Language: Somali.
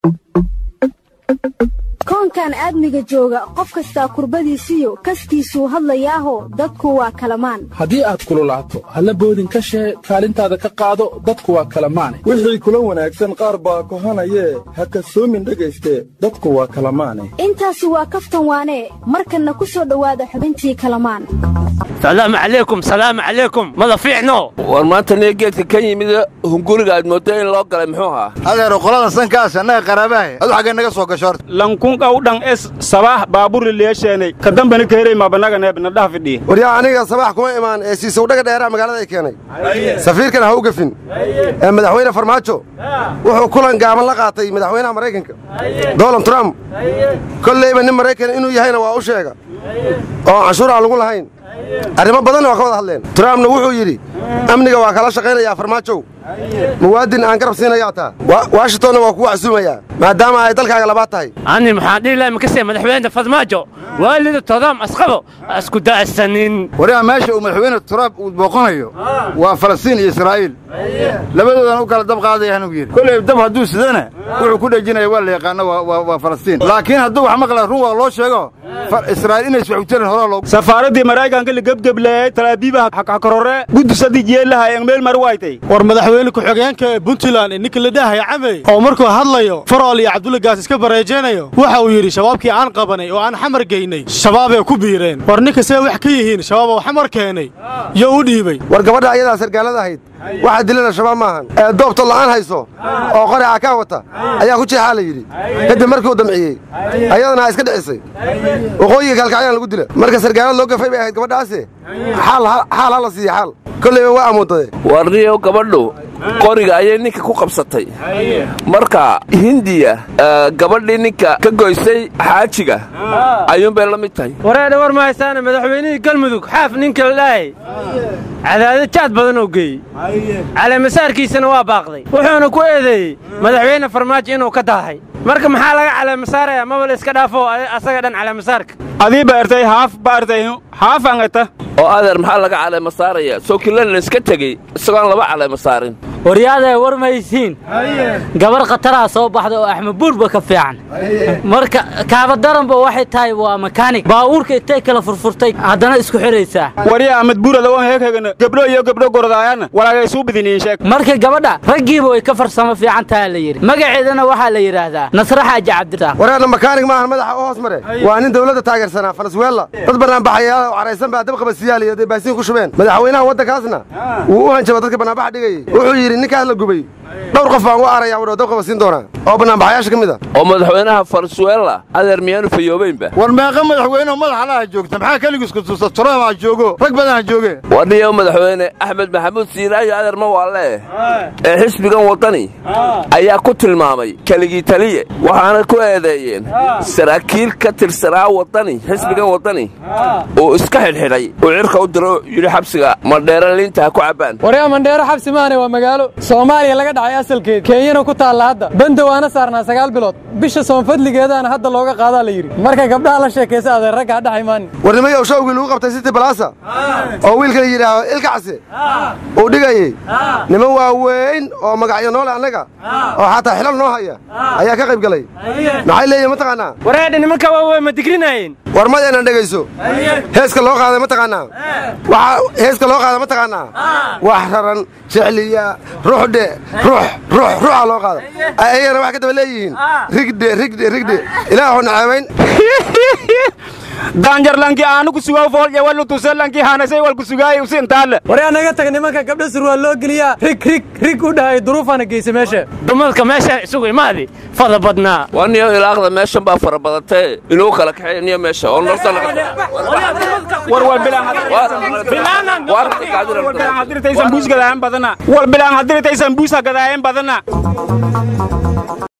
koonkan aadmiga jooga qof kastaa kurbadiisiyo kaskiisuu hadlayaaho dadku waa kalamaan haddii aad kululaato halla boodin ka shee kaalintaada ka qaado dadku waa kalamaane wixii kula wanaagsan qaar baa kohanayee ha kasoomin dhegayste dadku waa kalamaane intaasi waa kaftan waanee markanna ku soo dhowaada xubintii kalamaan salaamu calaykum salaamu calaykum mada fiicno war maanta niyo geedka ka yimid hunguriga aad mooddo in loo galay muxuu ahaa adeero qolada sankaas annaga qaraabahay adu xaggee naga soo gasho horta lankunqaw dhan es sabax baaburi leesheenay ka dambani keeray mabanaga neebna dhaha fidhiye waryaa aniga sabax kuma imaan ee siisowdhaga dheeraha magaalada ay keenay safiirkana ha u gafin ee madaxweyne farmaajo wuxuu kulan gaaban la qaatay madaxweynaha maraykanka donald trump kollayba nin maraykan inuu yahayna waa u sheega oo canshuur aan lagu lahayn arrimo badanna waa ka wada hadleen trumpna wuxuu yidhi amniga waa kala shaqaynayaa farmaajow muwaadin aan garab siinayaa taa washingtonna waa kugu casuumayaa maadaama ay dalkaaga labaad tahay ani maxaan dhihi lahay makasee madaxweyne farmaajo waalida todoam asqabo asku da'sanin waryaa meesha uu madaxweyne turaab uu booqanayo waa falastiin iyo israa'iil labadoodan u kala dab qaadaya anuu yidhi kolley dab hadduu sidana wuxuu ku dhejinaya waa la yaqaano waa falastiin laakiin hadduu wax maqla run waa loo sheego israa'iil inays wax utarin horaa loogu safaaraddii maraykanka la gebgebleeyey talaabiiba hakorore gudusadii jeelaha ee meel mar waytay war madaxweyne ku-xigeenka ee puntland ee ninka la dhahaya camey oo markuu hadlayo farool iyo cabdulla gaas iska bareejaynayo waxa uu yidhi shabaabkii aan qabanay oo aan xamar geynay shabaabay ku biireen war ninka see wax ka yihiin shabaab oo xamar keenay yo u dhiibay war gabadha ayadaa sargaalada ahayd waxaa dilana shabaab maahan ee doobto la'aan hayso oo qori cakaa wata ayaa ku jeexaa la yidhi kadib markii uu damciyey ayadana iska dhicisay waqooyiga kaalkacyaan lagu dila marka sargaalad loo gafay bay ahayd gabadhaase xaal ha la siiya xaal kollayba waa amuudaday warniyo gabadhu qoriga ayay ninka ku qabsatay marka hindiya gabadhii ninka ka goysay xaajiga ayuunbay la mid tahay wareedha war mahaysaana madaxweynihii galmudug xaaf ninka la dhahay cadaado jaad badan oo geeyey caleemasaarkiisana waa baaqday wuxuuna ku eedeeyey madaxweyne farmaajo inuu ka daahay marka maxaa laga caleemasaaraya maba la iska dhaafo asaga dhan caleemasaarka adii baartay haaf baartay haaf angata oo adeer maxaa laga caleema saaraya soo kilana iska tegey isagoon laba caleema saarin waryaadae war maysiin gabar khataraa soo baxda oo axmed buurba ka fiican marka kaabadaranba waxay tahay waa makaanig baawuurka intay kala furfurtay haddana isku xidhaysaa warya ahmed buurada wan heeghegana gabdho iyo gabdho gordaayana walaagay suu bidiniin sheeg marka gabadha raggiiba way ka farsamo fiican taha la yidhi magaceedana waxaa la yidhaahdaa nasre xaaji cabdiraaq wareerna makaanig maahan madaxa u hoos mare waa nin dawladda taageersanaa falasweella dad bannaanbaxayaal oo caraysan baa dab qabasiyaal iyo debaasiin ku shubeen madaxweynaha waddankaasna wuu u hanjaba dadka bannaanbaxa dhigayey wuxuu yidhi ninkaas la gubay dhowr qof baan u araya wadho dab qabasiin doonaa oo bannaanbaxayaasha ka mid a oo madaxweynaha falasweella adeer miyaanu fayoobaynba war meeqa madaxweyneoo madaxa laha joogta maxaa keligiisku tusa turamaa joogo rag badanha jooge wadhiyo madaxweyne axmed maxamuud siiraayo adeer ma waa lee ee xisbigan waddani ayaa ku tilmaamay keligii taliye waxaana ku eedeeyeen saraakiil ka tirsanaa waddani xisbigan waddani uu iska xidhxidhay uu cirka u diro yidhi xabsiga mandheere liinta ha ku cabbaan waryaa mandheero xabsi maane waa magaalo soomaaliya laga dhacay asalkeed kenyana ku taalla hadda banda waana saarnaa sagaal bilood bisha soonfadligeedaana hadda looga qaadaa la yidhi marka gabdhaha la sheekaysa adeer ragga ha dhaxay maanin warnimayow shawgii lagu qabtay siti balaasa oo wiilka la yidhaaho ilkacse uu dhigayey niman waaweyn oo magacyo noole annaga oo xataa xilal noo haya ayaa ka qayb galay maxay leeyihin mataqaannaa wareedha nimanka waaweyn ma digrinayeen war madeenan dhegayso heeska loo qaaday mataqaannaa waxaa heeska loo qaaday mataqaannaa wax raran jecliya ruuxdhe ruux ruux ruuxa loo qaada ayagana waxay ka daba leeyihiin rigdhe rigdhe rigdhe ilaahoo naceebayn daanjarlanki aanu ku sugaa foolje walu tusalanki hanasay wal ku sugaay usintaale waryaa naga tag nimanka gabdha surwaal loo geliyaa rig rig rig u dhahay duruufana geysa meesha dumadka meeshaan isugu imaadi fada badnaa waa niyo ilaaqda meeshan baa fara badatee inuu kala kaxeeya niyo meesha oo nolosha war wal bilaan hadirtaysan buus gadaayan badana wal bilaan hadirtaysan buusa gadaayan badana